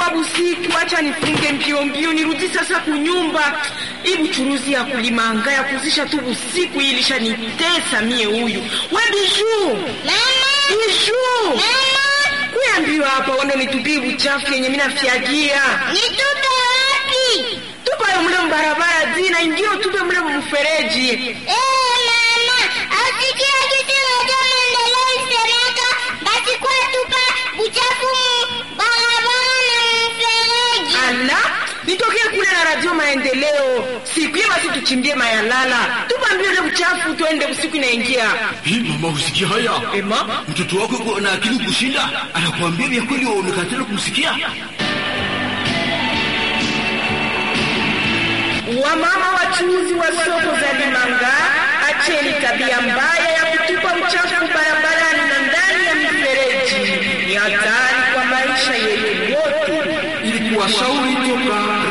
inakuwa busiku, acha nifunge mbio mbio nirudi sasa kunyumba. Hii buchuruzi ya kulimanga ya kuzisha tu busiku hii ilishanitesa mie. Huyu we Biju, Biju, kuyambiwa hapa wando nitupie buchafu yenye mina fyagia Nitupe wapi? tupayo mule mbarabara zina ingio tupe mule mfereji. Eh, mama, asikia kitu moja maendeleo isemeka basi kwa tupa buchafu mu barabara na mfereji. Ala, nitokee kule na radio maendeleo siku hiyo, basi tuchimbie mayalala, tupambie ule uchafu, tuende usiku inaingia. Hii mama, usikia haya? Ema, Mtoto wako yuko na akili kushinda, anakuambia vya kweli, waonekana kumsikia. wamama wachuuzi wa soko za Limanga, acheni tabia mbaya ya kutupa uchafu barabarani na ndani ya mifereji. Ni hatari kwa maisha yetu yote. Ili kuwashauri toka